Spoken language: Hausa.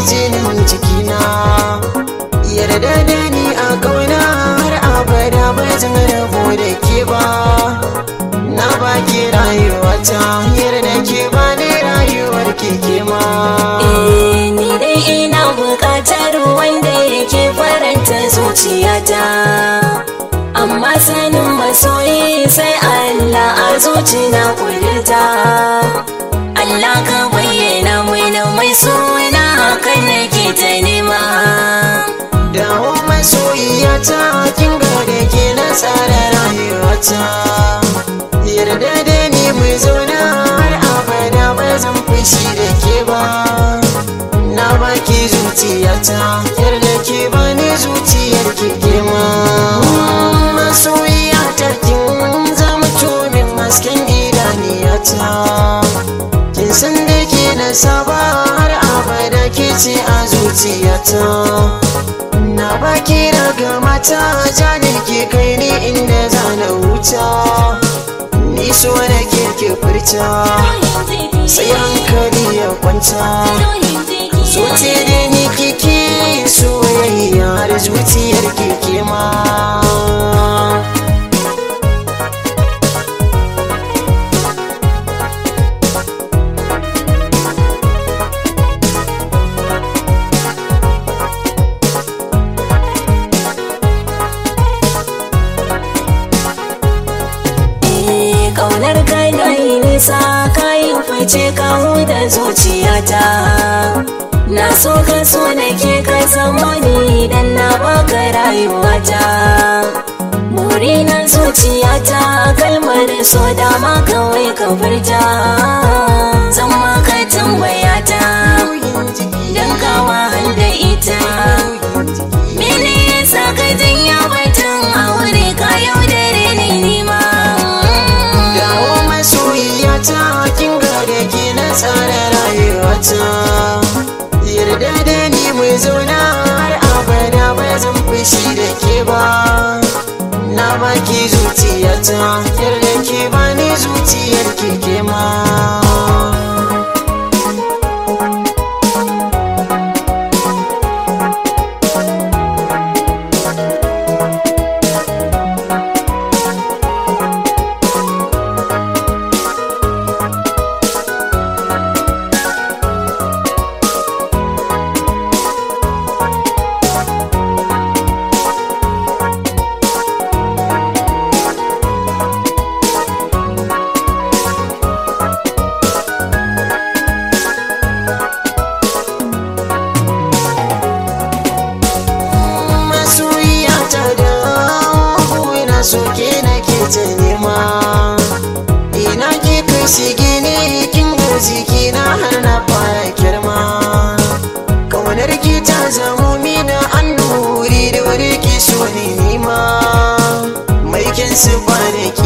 jinin jikina yarda da ni a kauna har abada ba zan rabu da ke ba na baki rayuwata yarda ke ba ni rayuwar keke ma Eh, ni dai ina buƙatar wanda yake faranta zuciyata amma sanin masoyi sai Allah a zuci na kudurta Allah ka bayyana mini mai suna hakan nake ta nema dawo masoyiyata kin ga da ke na tsara rayuwata yarda da ni mu zauna har abada ba zan fushi da ke ba na baki zuciyata yarda ke ba ni zuciyar ke girma masoyiyata kin zama tomin hasken idaniyata kin san da ke na saba har abada ke ce a zuciyata na baki daga mata ja da ke kai ni inda za na wuta ni so na ke ke furta sai hankali ya kwanta zuci da ni kike soyayya har zuciyar keke ma Eh, Ƙaunar ka na yi nisa ka yi fice kawo da zuciyata Na so ka so da ke ka zama ni idan na baka rayuwata Muri na zuciyata kalmar so dama kawai ka furta Zan maka tambayata don kawa da ita Mene yasa ka janya batun aure ka yaudare ni nima dawo masoyiyata kin ga da ke na tsara rayuwata yarda da ni mu zauna har abada ba zan fushi da ke ba na baki zuciyata yarda ke ba ni zuciyar ke ke ma masoyiyata da ina so ke na ke ta nema ina ke kai shige ne kin ga jiki na har na fara girma kaunar ki ta zamo mina an nuri da wuri ki so ne nima mai kin su ba da